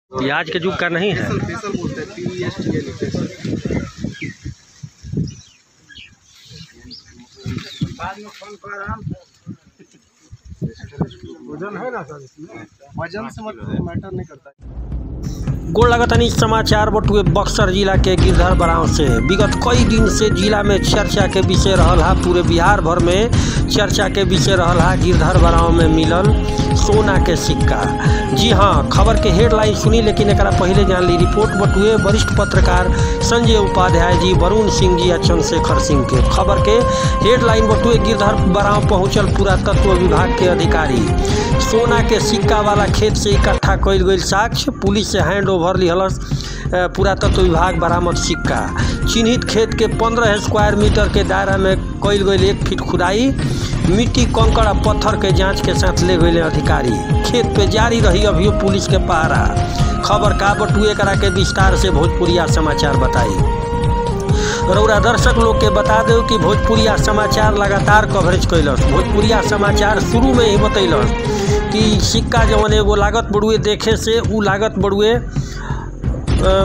ये आज के युग का नहीं है फेसल फेसल बोलते हैं पी एस टी एल फेसल बाद में फोन कर आराम वजन है ना सर इसमें वजन से मतलब मैटर नहीं करता गोड़ लगतनी समाचार बटुए बक्सर जिला के गिरधर बराव से विगत कई दिन से जिला में चर्चा के विषय रहल हा पूरे बिहार भर में चर्चा के विषय रहल हा गिरधर बराव में मिलल सोना के सिक्का जी हाँ खबर के हेडलाइन सुनी लेकिन एक पहले जान ली रिपोर्ट बटुए वरिष्ठ पत्रकार संजय उपाध्याय जी वरुण सिंह जी या चंद्रशेखर सिंह के खबर के हेडलाइन बटुए गिरधर बराव पहुंचल पुरातत्व विभाग के अधिकारी सोना के सिक्का वाला खेत से इकट्ठा कईल गईल साक्ष्य पुलिस से हैंड ओवर लिहलस अ, पुरातत्व विभाग बरामद सिक्का चिन्हित खेत के पंद्रह स्क्वायर मीटर के दायरा में कईल गईल एक फीट खुदाई मिट्टी कंकड़ आ पत्थर के जांच के साथ ले गए अधिकारी खेत पे जारी रही अभियो पुलिस के पहरा खबर का बटुए करा के विस्तार से भोजपुरिया समाचार बताई रौरा दर्शक लोग के बता दो कि भोजपुरिया समाचार लगातार कवरेज कैलस भोजपुरिया समाचार शुरू में ही बतैलस कि सिक्का जवन एगो लागत बड़ुए देखे से उ लागत बड़ुए अ,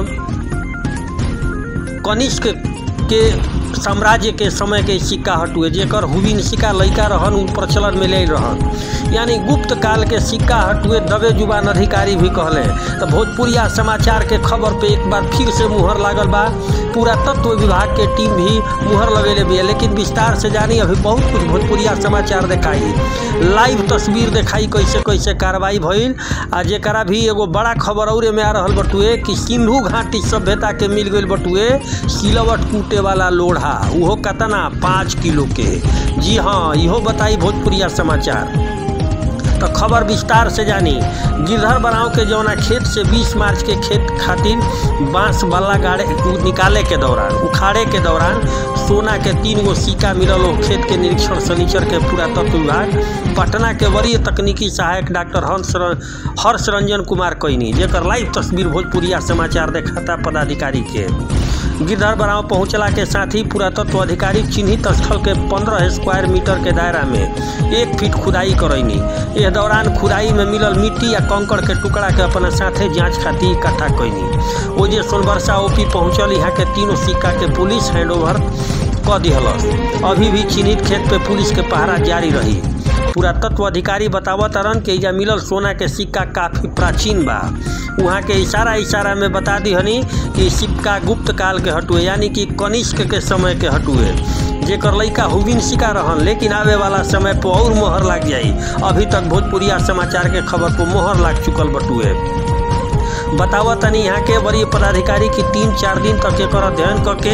कनिष्क के साम्राज्य के समय के सिक्का हटुए जेकर हुबिन सिक्का लैका रहन उ प्रचलन में ले रहन यानी गुप्त काल के सिक्का हटुए दबे जुबान अधिकारी भी कहले तो भोजपुरिया समाचार के खबर पे एक बार फिर से मुहर लागल बा पूरा तत्व विभाग के टीम भी मुहर लगेले भी है लेकिन विस्तार से जानी अभी बहुत कुछ भोजपुरिया समाचार दिखाई लाइव तस्वीर दिखाई कैसे कैसे कार्रवाई भइल आ जेकरा भी एगो बड़ा खबर और में आ रहल बटुए कि सिंधु घाटी सभ्यता के मिल गईल बटुए सिलवट कूटे वाला लोढ़ा उहो कतना पाँच किलो के जी हाँ इहो बताई भोजपुरिया समाचार तो खबर विस्तार से जानी गिरधर बनाव के जौना खेत से 20 मार्च के खेत खातिर बांस बल्ला गाड़े निकाले के दौरान उखाड़े के दौरान सोना के तीन गो सिक्का मिलल हो खेत के निरीक्षण शनिचर के पुरातत्व विभाग पटना के वरीय तकनीकी सहायक डॉक्टर हंस हर्ष रंजन कुमार कैनी जेकर लाइव तस्वीर भोजपुरिया समाचार देखाता पदाधिकारी के गिरधर बराव पहुंचला के साथ ही पुरातत्व अधिकारी चिन्हित स्थल के 15 स्क्वायर मीटर के दायरा में एक फीट खुदाई करैनी एह दौरान खुदाई में मिलल मिट्टी या कंकड़ के टुकड़ा के अपना साथे जांच खातिर इकट्ठा कैनी ओ जे सोनबरसा ओपी पहुंचल यहाँ के तीनों सिक्का के पुलिस हैंडओवर क दिहलस अभी भी चिन्हित खेत पे पुलिस के पहरा जारी रही पुरातत्व अधिकारी बतावत रन कि एजा मिलल सोना के सिक्का काफी प्राचीन बा वहाँ के इशारा इशारा में बता दिहनी कि सिक्का गुप्त काल के हटुए यानी कि कनिष्क के समय के हटुए जेकर लइका हुबिन सिक्का रहन लेकिन आवे वाला समय पर और मोहर लाग जाई अभी तक भोजपुरिया समाचार के खबर पर मोहर लाग चुकल बटुए बतावत तनी यहाँ के वरीय पदाधिकारी की तीन चार दिन तक एकर अध्ययन करके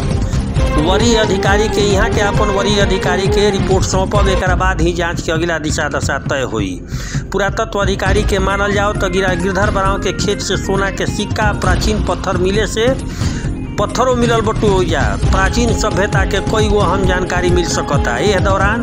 वरीय अधिकारी के यहाँ के अपन वरीय अधिकारी के रिपोर्ट सौंपब एक बाद ही जांच के अगला दिशा दशा तय हुई पुरातत्व अधिकारी के मानल जाओ तो गिरा गिरधर बराव के खेत से सोना के सिक्का प्राचीन पत्थर मिले से पत्थरों मिलल बटू हो जा प्राचीन सभ्यता के कोई वो अहम जानकारी मिल सकता यह दौरान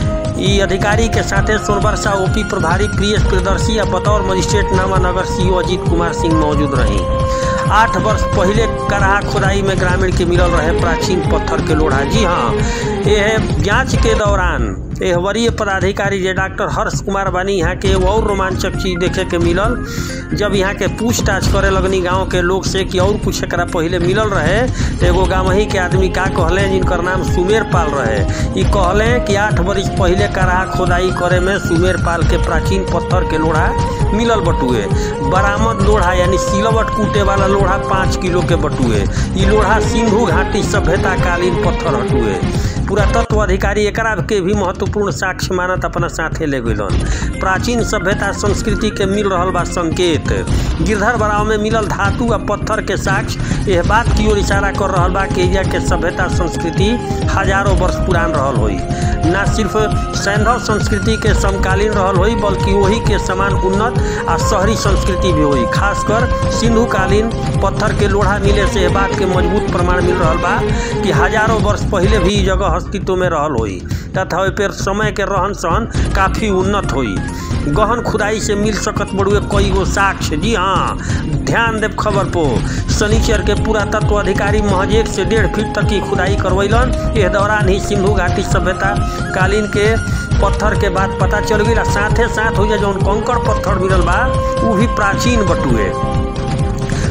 ई अधिकारी के साथे सोनबरसा ओपी प्रभारी प्रियस प्रियदर्शी या बतौर मजिस्ट्रेट नामानगर सीओ अजीत कुमार सिंह मौजूद रही आठ वर्ष पहले कराहा खुदाई में ग्रामीण के मिलल रहे प्राचीन पत्थर के लोढ़ा जी हाँ यह जांच के दौरान यह वरीय पदाधिकारी जे डॉक्टर हर्ष कुमार बानी यहाँ के एगो और रोमांचक चीज देखे के मिलल जब यहाँ के पूछताछ करे लगनी गांव के लोग से कि और कुछ एकरा पहले मिलल रहे तो एगो गाँवही के आदमी का कहले जिनकर नाम सुमेर पाल रहे ई कहले कि आठ बरिस पहले कराहा खोदाई करे में सुमेर पाल के प्राचीन पत्थर के लोढ़ा मिलल बटुए बरामद लोढ़ा यानी सिलवट कूटे वाला लोढ़ा पाँच किलो के बटुए ई लोढ़ा सिंधु घाटी सभ्यता कालीन पत्थर हटुए पुरातत्व अधिकारी एकरा के भी महत्वपूर्ण साक्ष्य मानत अपना साथे ले गइलन प्राचीन सभ्यता संस्कृति के मिल रहल बा संकेत गिरधर बराव में मिलल धातु आ पत्थर के साक्ष्य यह बात की ओर इशारा कर रहल बा कि एजा के सभ्यता संस्कृति हजारों वर्ष पुरान रहल होई ना सिर्फ सैंधव संस्कृति के समकालीन रहल होई बल्कि वही के समान उन्नत आ शहरी संस्कृति भी होई खासकर सिंधु कालीन पत्थर के लोढ़ा मिले से यह बात के मजबूत प्रमाण मिल रहल बा कि हजारों वर्ष पहले भी ई जगह अस्तित्व में रहल होई तथा ओहि पर समय के रहन सहन काफी उन्नत होई गहन खुदाई से मिल सकत बड़ुए कई गो साक्ष्य जी हाँ ध्यान देव खबर पो शनिचर के पुरातत्व अधिकारी महज एक से डेढ़ फीट तक की खुदाई करवैलन एह दौरान ही सिंधु घाटी सभ्यता कालीन के पत्थर के बाद पता चल गई साथे साथ हो जा जौन कंकड़ पत्थर मिलल बा उ भी प्राचीन बटुए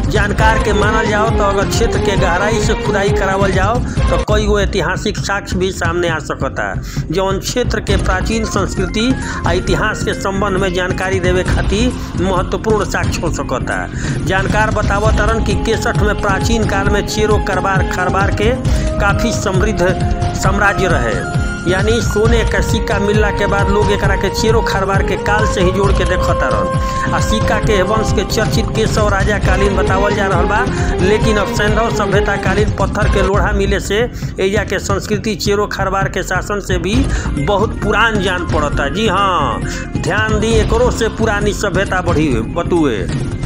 जानकार के मानल जाओ तो अगर क्षेत्र के गहराई से खुदाई करावल जाओ तो कई गो ऐतिहासिक साक्ष्य भी सामने आ सकता जौन क्षेत्र के प्राचीन संस्कृति आ इतिहास के संबंध में जानकारी देवे खातिर महत्वपूर्ण साक्ष्य हो सकता जानकार बतावत तरन कि केसठ में प्राचीन काल में चेरो करबार खरबार के काफ़ी समृद्ध साम्राज्य रहे यानी सोने का सिक्का मिलला के बाद लोग एकरा के चेरो खरबार के काल से ही जोड़ के देखता रहन आ सिक्का के वंश के चर्चित केशव राजा कालीन बतावल जा रहा बा लेकिन अब सैंधव सभ्यता कालीन पत्थर के लोढ़ा मिले से एजा के संस्कृति चेरो खरबार के शासन से भी बहुत पुरान जान पड़ता जी हाँ ध्यान दी एकरो से पुरानी सभ्यता बढ़ी बतुए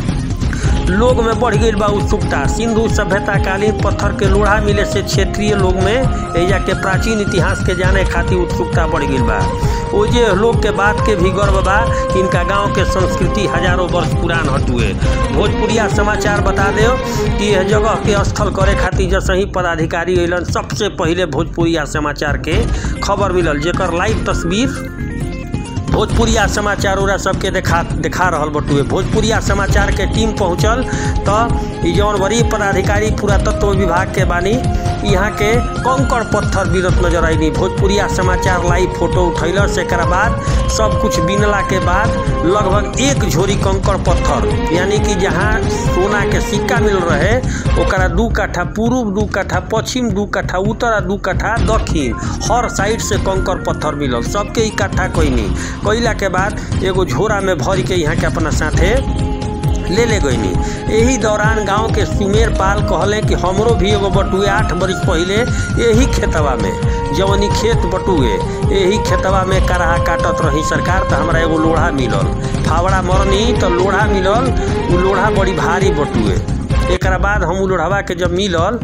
लोग में बढ़ गई बा उत्सुकता सिंधु सभ्यता कालीन पत्थर के लोढ़ा मिले से क्षेत्रीय लोग में एजा के प्राचीन इतिहास के जाने खातिर उत्सुकता बढ़ गई बा ओजे लोग के बात के भी गर्व बा कि इनका गांव के संस्कृति हजारों वर्ष पुरान हटुए भोजपुरिया समाचार बता दो कि यह जगह के स्थल करे खातिर जैसे ही पदाधिकारी अलन सबसे पहले भोजपुरिया समाचार के खबर मिलल जेकर लाइव तस्वीर भोजपुरिया समाचार ओरा सबके देखा देखा रहल बटुए भोजपुरिया समाचार के टीम पहुंचल तो ई जौन वरीय पदाधिकारी पुरातत्व विभाग के बानी यहाँ के कंकड़ पत्थर गिरत नजर आईनी भोजपुरिया समाचार लाइव फोटो उठैल से बाद सब कुछ बिनला के बाद लगभग एक झोरी कंकड़ पत्थर यानी कि जहाँ सोना के सिक्का मिल रहे ओकरा दू कट्ठा पूर्व दू कट्ठा पश्चिम दू कट्ठा उत्तर आ दू कट्ठा दक्षिण हर साइड से कंकड़ पत्थर मिलल सबके इकट्ठा कैनी कैला के बाद एगो झोरा में भर के यहाँ के अपना साथे ले ले गईनी यही दौरान गांव के सुमेर पाल कहले कि हमरो भी एगो बटुए आठ बरिस पहले यही खेतवा में जवनी खेत बटुए यही खेतवा में कराहा काटत रही सरकार तो हमरा एगो लोढ़ा मिलल फावड़ा मरनी तो लोढ़ा मिलल उ लोढ़ा बड़ी भारी बटुए एक बाद हम उ लोढ़वा के जब मिलल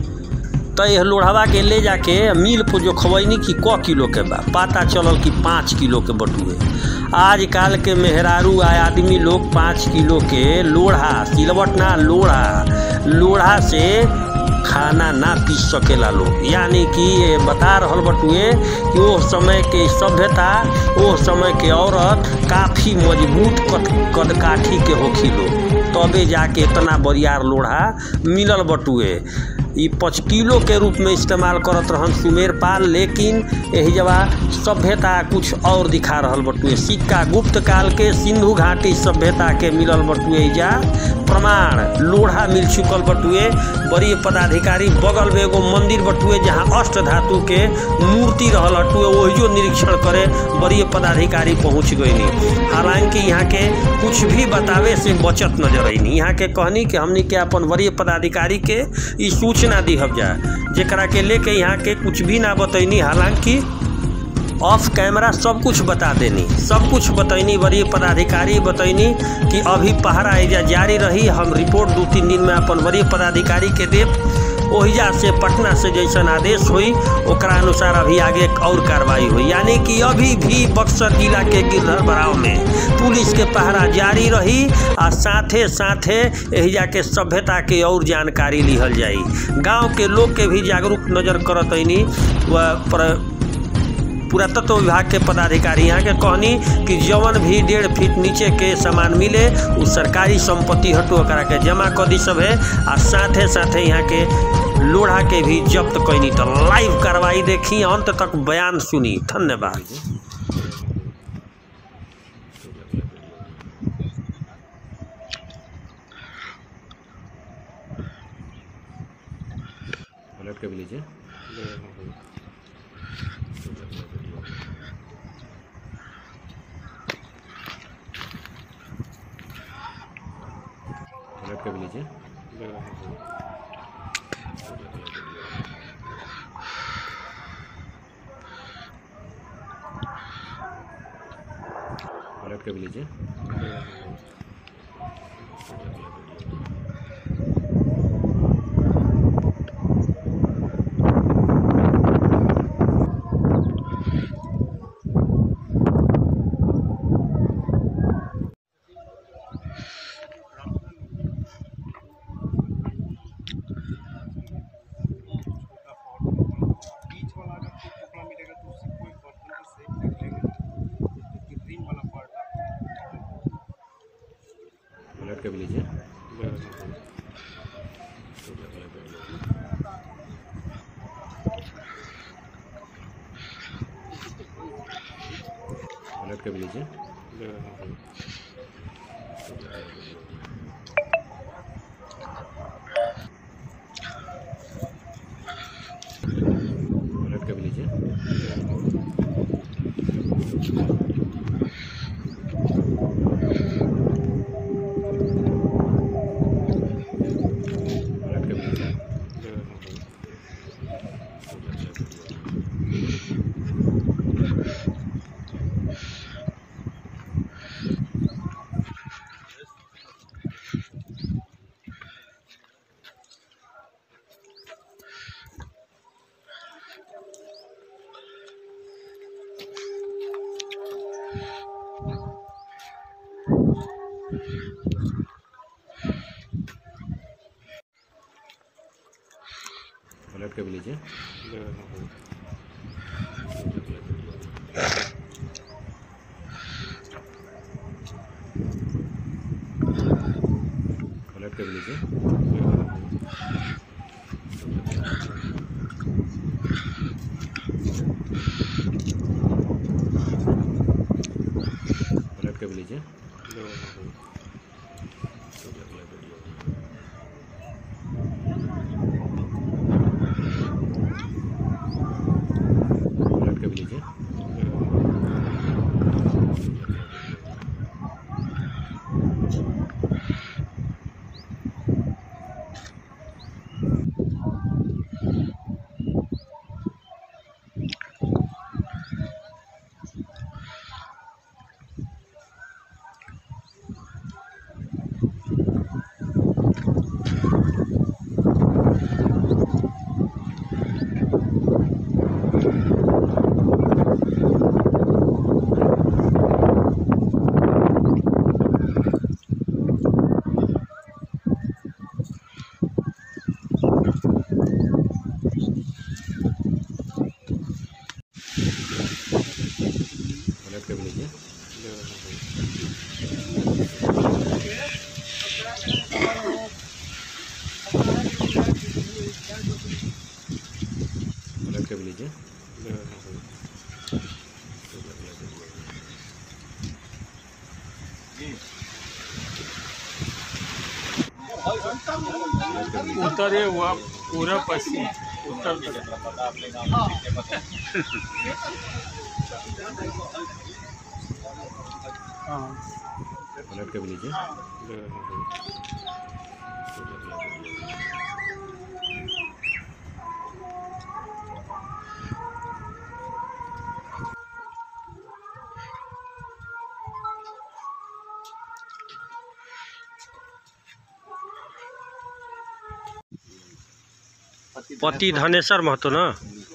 तो यह लोढ़वा के ले जाके मिल पर जो खवैनी कि क किलो के बा पता चलल कि पाँच किलो के बटुए आजकल के मेहरारू आ आदमी लोग पाँच किलो के लोढ़ा सिलवट ना लोढ़ा लोढ़ा से खाना ना पी सकेला लोग यानी कि ये बता रहल बटुए कि वो समय के सभ्यता वो समय के औरत काफ़ी मजबूत कद कदकाठी के होखी लोग तबे जाके इतना बरियार लोढ़ा मिलल बटुए ई पाँच किलो के रूप में इस्तेमाल करत रहन सुमेर पाल लेकिन यही जवा सभ्यता कुछ और दिखा रहल बटुए सिक्का गुप्त काल के सिंधु घाटी सभ्यता के मिलल बटुए जा प्रमाण लोढ़ा मिल चुकल बटुए बड़ी पदाधिकारी बगल में एगो मंदिर बटुए जहाँ अष्ट धातु के मूर्ति रहल हटुए वही निरीक्षण करे बड़ी पदाधिकारी पहुँच गईनी हालांकि यहाँ के कुछ भी बतावे से बचत नजर अईनी यहाँ के कहनी कि हमनी के अपन वरीय पदाधिकारी के ई सूचना दिहब जा जेकरा के लेके यहाँ के कुछ भी ना बतैनी हालांकि ऑफ कैमरा सब कुछ बता देनी सब कुछ बतैनी वरीय पदाधिकारी बतैनी कि अभी पहरा एजा जारी रही हम रिपोर्ट दू तीन दिन में अपन वरीय पदाधिकारी के देव ओहिजा से पटना से जैसन आदेश हुई ओकरा अनुसार अभी आगे और कार्रवाई हुई यानी कि अभी भी बक्सर जिला के गिरधर बराव में पुलिस के पहरा जारी रही आ साथे साथे एहिजा के सभ्यता के और जानकारी लिहल जाई गांव के लोग के भी जागरूक नजर करत ऐनी व पुरातत्व विभाग के पदाधिकारी यहाँ के कहनी कि जवन भी डेढ़ फीट नीचे के सामान मिले उ सरकारी संपत्ति हटो ओकरा के जमा कर दी सब है आ साथे साथे यहाँ के लोढ़ा के भी जब्त कैनी तो लाइव कार्रवाई देखी अंत तक बयान सुनी धन्यवाद पलट के भी लीजिए पलट के भी लीजिए पलट के भी लीजिए बीच वाला अगर कोई टुकड़ा मिलेगा तो उससे कोई बर्तन को सेफ कर लेंगे लेकिन रिम वाला पार्ट पलट के भी लीजिए पलट के भी लीजिए पलट के भी लीजिए पलट के भी लीजिए पलट के भी लीजिए पलट के भी लीजिए पलट के भी लीजिए पलट के भी लीजिए पलट के भी लीजिए पलट के भी लीजिए उत्तरे हुआ पूरा पश्चिम उत्तर प्रदेश पलट के भी लीजिए पति धनेश्वर महतो ना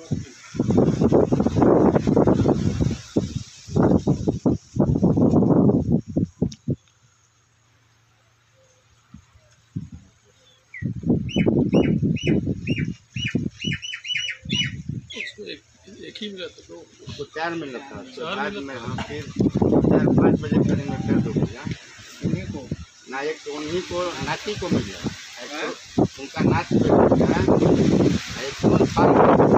एक ही मिला तो दो तो चार मिल रहा था तो बाद में हाँ फिर चार पाँच बजे करीब में फिर दो भैया उन्हीं को ना एक तो उन्हीं को नाती को मिल गया एक तो उनका नाच पे मिल गया एक तो फार्म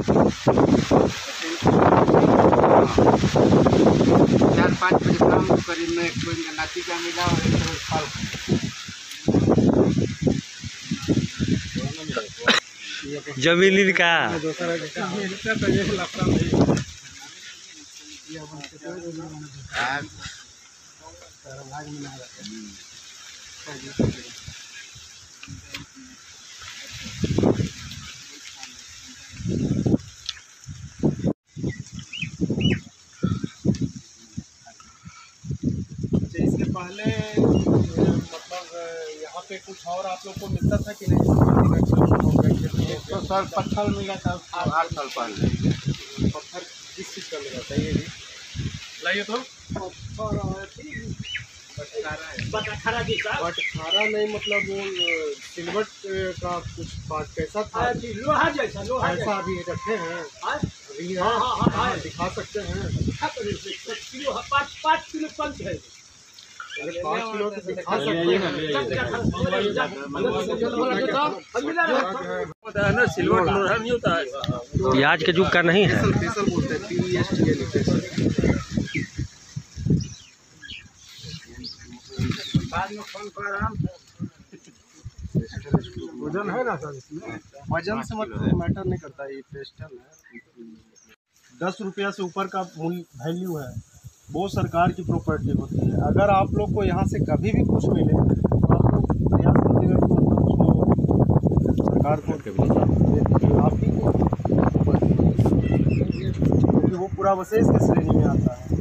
चार पाँच बजे शाम को करीब में एक तो इनका नाती का मिला और एक तो फार्म जमीन का मिलता तो ये लफड़ा नहीं आग अच्छा, इसके पहले अ, मतलब अ, यहाँ पे कुछ और आप लोग को मिलता था कि नहीं तो सर पत्थर मिला था आठ साल पहले पत्थर किस चीज़ का मिला था ये भी लाइए तो बटखारा नहीं मतलब वो अ, सिलवट अ, का कुछ पार्ट कैसा था लोहा जैसा लोहा ऐसा अभी रखे हैं हाँ? अभी हाँ, हाँ, हाँ, हाँ। दिखा सकते हैं जैसा किलो पाँच पाँच किलो पंच है अरे पाँच किलो तो दिखा सकते हैं सिल्वर लोहा नहीं होता है ये आज के युग का नहीं है फेसल बोलते हैं पी एस टी लिखते हैं वजन है ना सर इसमें वजन से मतलब मैटर नहीं करता ये पेस्टल है दस रुपया से ऊपर का मूल्य वैल्यू है वो सरकार की प्रॉपर्टी होती है अगर आप लोग को यहाँ से कभी भी कुछ मिले तो आप लोग प्रयास कीजिएगा कि मतलब उसको सरकार को के भी लीजिए आप ही को क्योंकि वो पूरा वशेष की श्रेणी में आता है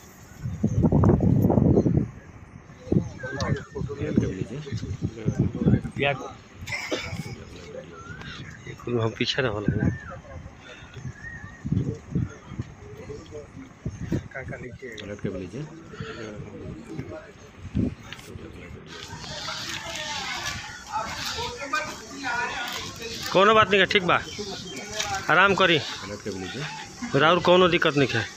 के भी लीजिए हम पीछे रह लगे पलट के भी लीजिए कोनो बात नहीं है ठीक बा आराम करी पलट के भी लीजिए राउर कोनो दिक्कत नहीं है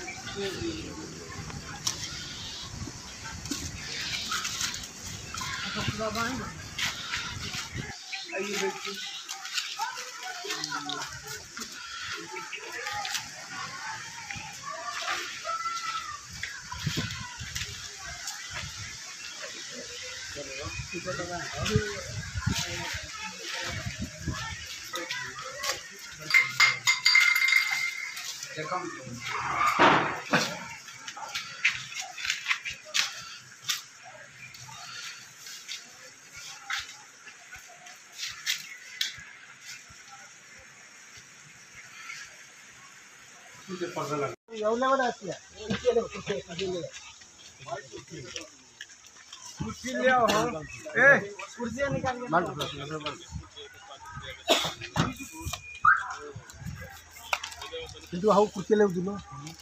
কিন্তু আহ কুর্তি লেও দিল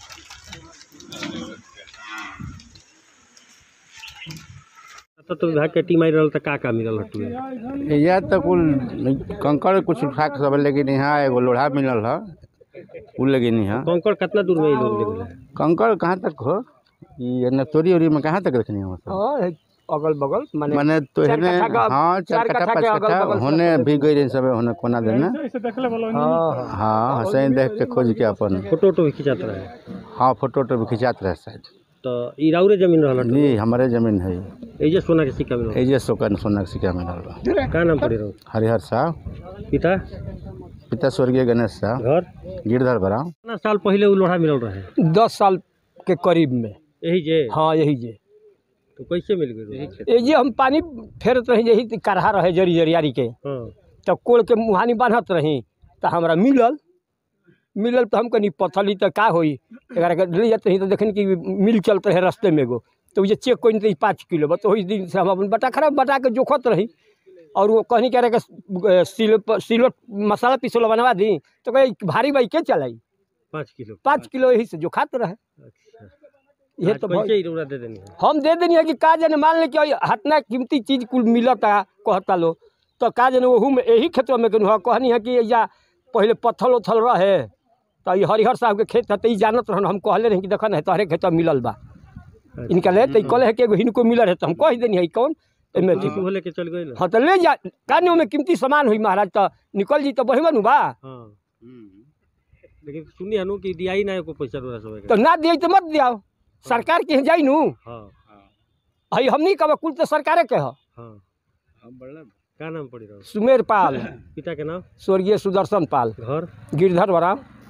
तो तो विभाग के टीम आई रहल त का का मिलल हटुए यह तो कुल कंकड़ कुछ उठा के सब लेकिन यहाँ एगो लोढ़ा मिलल है उ लेकिन यहाँ कंकड़ कितना दूर में ये लोग ले गेले कंकड़ कहाँ तक हो ये नतोरी उरी में कहाँ तक रखनी हो सब अगल बगल माने मैंने तो चार हेने कट्ठा का- हाँ चार चार कट्ठा कट्ठा पाँच के अगल कट्ठा बगल होने भी गई रही सब होने कोना देने हाँ हाँ हाँ सही देख के खोज के अपन फोटो वोटो भी खिंचात रहे हाँ फोटो वोटो भी खिंचात रहे शायद तो ई राउरे जमीन रहल हटुए जी हमारे जमीन है एजे सोना के सिक्का मिलल एजे सोकन सोना के सिक्का मिलल बा का नाम पड़ी रहो हरिहर साहब पिता पिता स्वर्गीय गणेश साहब घर गिरधर बराव कितना साल पहले उ लोढ़ा मिलल रहे दस साल के करीब में यही जे हाँ यही जे तो कैसे मिल गए ये जे हम पानी फेरत रही यही काढ़ा रहे जरी जरियारी के हाँ तब कोल के मुहानी बांधत रही तो हमरा मिलल मिलल तो हम कनी पथली तो का होई एकरा के ले जाते रही तो देखनी कि मिल चलते रहे रास्ते में एगो तो ये चेक कोई नहीं पाँच किलो बस वही दिन से हम अपन बटा खराब बटा के जोखत रही और वो कहनी कह रहे कि सिलो सिलो मसाला पिसोला बनवा दी तो कहे भारी बाई के चलाई पाँच किलो पाँच किलो यही से जो खाते रहे अच्छा ये आज तो कैसे भाई- ही रौरा दे देनी है हम दे देनी है कि का जाने मान ले कि हतना कीमती चीज कुल मिलता कहता लो तो का जाने वहू में यही खेतवा में कहनी कहनी है कि या पहले पत्थल उथल रहे तो ये हरिहर साहब के खेत है तो ई जानत रहन हम कहले रही कि देखा नहीं तोहरे खेतवा मिलल बा इनका ले तो ई कहले है कि एगो हिनको मिलल है तो हम कह देनी है ई कौन एमे थी तू लेके चल गई ना हाँ तो ले जा काने में कीमती सामान हुई महाराज तो निकल जी तो बढ़िया नु बा हाँ लेकिन सुनी हनु कि दियाई ना को पैसा रौरा सब तो ना दिए तो मत दियाओ सरकार के यहाँ जाई नु हाँ हई हमनी कब कुल तो सरकारे के ह हाँ का नाम पड़ी रहो सुमेर पाल पिता के नाम स्वर्गीय सुदर्शन पाल घर गिरधर बराम